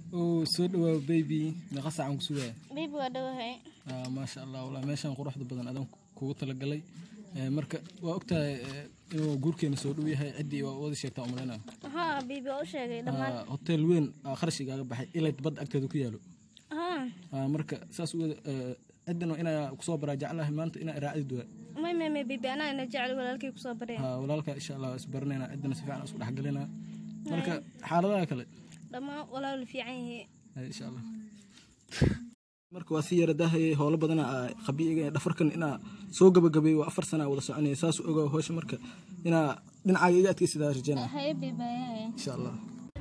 oo soo dhawaa baby meeqa saacan ku sugaya bibi waa dhowahay Ah, maasha allah walaa meeshan quruxda badan adan kugu talagalay Eh, marka waa ogtahay eh, inuu guurkeena soo dhow yahay ciddii waa wada sheegtaa umalayna haa bibi waa u sheegay dhammaan hotel weyn aa kharash igaaga baxay ilay badda agteeda ku yaalo haa Ah, marka saas uwada ciddana inaa kusoo baraa jeclahay maanta inaa raacdi duwa may may may bibi anaa ina jecel walaalkay kusoo bareen walaalka insha allah waa isbaranayna ciddana si fiican isku dhexgalinaa marka xaaladaha kale dhammaan walaal fiican yihiin Ay, insha allah marka waa si yara daahayay howlo badana khabiiga dhafarkan inaa soo gabagabeey waa afar sana wada soconaya saas u ogaa howsha marka inaa dhinacaaga iga adkeysidaa rajeynaya haye bibi haye insha allah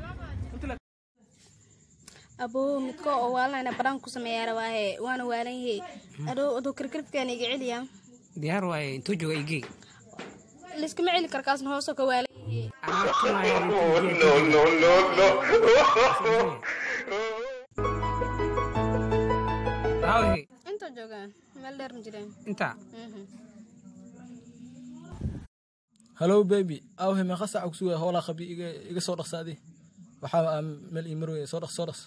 aboo midko oo waalanayna baraan ku sameeyaa rabaahe waana waalan yahe adhow aduu karkarfkaan iga celiya diyaar waaye intuu jooga igey layskama celi kar kaasna hoosoo ka waalan yahe Awhe, inta joogaan meel dheer ma jireen inta Mhm. hallo baby awhe meeqa saaca kusugaya howlaa khabii iga iga soo dhaqsaadi waxaa aa meel ii marwaya soo dhaqs soo dhaqs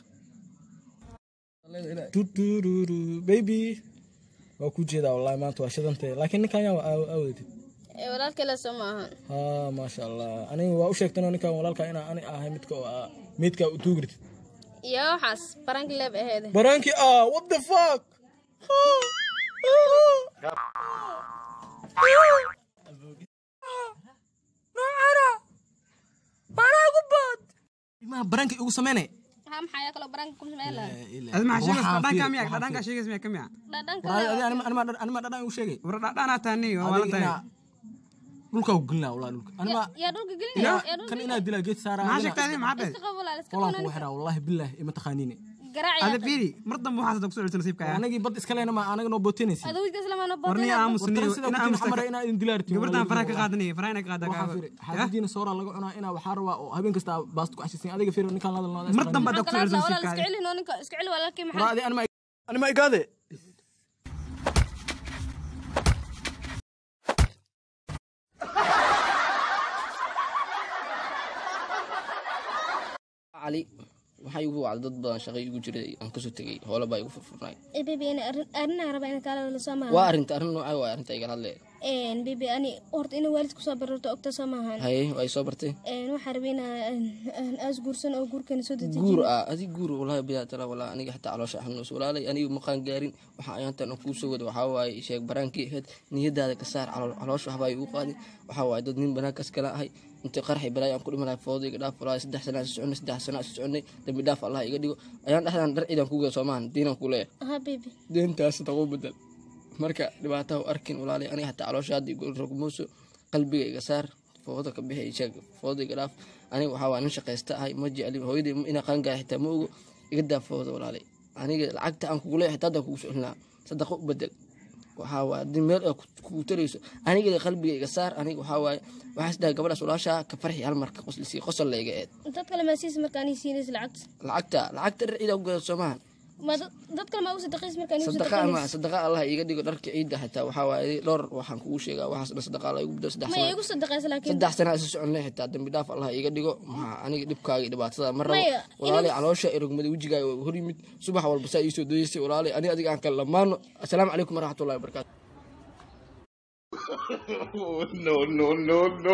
Tutururu, baby waa ku jeedaa wallahi maanta waa shidantay laakiin ninkan yaa aawedid ee walaalkale soo ma ahan haa maasha allah aniga waa u sheegtanoo ninkan walaalka inaa ani ahay midka oo ah meydka u tuugrid iyo waxaas baranki leeb aheede baraankii ah what the fuck ma barankii ugu sameynay maxaa maxaa yaa kaloo baranki ku sameela adi maxaa sheegaysa dhadhankaa miya dhadhankaa sheegaysa miya ka miya dhadhanka anima dhadhan igu sheegay war dhadhanaa taani waa wala adiga tahay inaa dhulkaa ku gelinaa wallahi dhulka anima yaa dhulka gelinaya yaa dhulka kan inaa dilaa geed saaraa maxaa sheegtaa adi maxaa dhahay iska qabo walaal iska qolaan qabo kugu xiraa wallahi billahi ima taqaaniine garaac ada yaa fiiri mar dambe waxaas hadda kusoo celisa nasiibkaya anagii bad iska leena ma anaga noo bootinaysa aduu wiilkaas lamaana war niya boodana aamusniyo sida ina kutiin xamara aamusta inaa idin dilaarti gabardaan faraha ka qaadanaya faraha ina ka waxaa qaada firi xaafadiina sooraa laga cunaa inaa waxaa rabaa oo habeen kasta baasta ku cashisin adiga firi ninkaan la hadalnaa mar dambe hadda kusoo celisa walaal iska nasiibkaya celi noo ninka iska celi walaalkii maxaa waraadi anima anima igaade cali waxaa igu wacday dad badan shaqay igu jiray aan kasoo tegay hoola baa igu furfurnay ee bibi ana arrinaa raba ina kaala wala soo maahan waa arrinta arrin noocaa waa arrinta igala hadle een bibi ani horta ina waalid kusoo bararto ogta soo maahan haye waa i soo bartay een waxaa rabay inaa aan aas guursan oo guurkana soo dedejiyo guur ah adi guur walahi biyaa tala walaa aniga xataa caloosha xanuus walaalay aniga maqaan gaarin waxaa ayaantan aan kuu soo wada waxaa waaye sheeg baraankii ahayd niyadaada ka saar calool- caloosha waxbaa igu qaadin waxaa waaye dad nin banaankaas kala ahay intii qaraxi balaayo aan ku dhimanahay foodo iga dhaaf walaahi saddex sana isu soconay saddex sana isu soconay dambi dhaaf allah iga dhigo ayaan dhexdaan dhar ciidan kuga soomahan diinaan ku leeyahay ha bibi deentaas tagu bedel marka dhibaataha u arkin walaalay aniga xataa caloosha hadda igu rogmuuso qalbiga iga saar fooda ka bixi sheeg fooda iga dhaaf aniga waxaa waa nin shaqaysta ahay ma jecli hooyadii inaa qaangaara xitaa ma ogo iga daa fooda walaalay aniga lacagta aan kugu leeyahay xitaa haddaan kugu socelinaa sadaqa u bedel waxaa waaye haddii meel ay kugu tarayso aniga qalbiga iga saar aniga waxaa waaye waxaas dhahay gabadhaas walaashaa ka farxi hal marka qoslisi qosol la iga eed dad kale maa siis markaan ii siinaysa lacagta lacagta lacagta dhar ciida ku gada soomahan ma dad dad kale maa u sadaqays markaan ii sadaqa ama sadaqaynaysa sadaqa allah iga dhigo dharka ciidda xitaa waxaa waaye dhowr waxaan kugu sheegaa waxaas dhan sadaqa allah igu bedelo saddex ma sano igu sadaqaysa laakiin saddex sana isa soconay xitaa dambi dhaaf allah iga dhigo maxaa aniga dhibkaaga iyo dhibaatada ma rabo Maya, walaalay caloosha irogmada wejigaaga waa hor yimid subax walba saa iisoo dayeysay walaalay ani adiga aan kala lamaano assalaamu calaykum waraxmatullahi wabarakaatu no, no, no, no.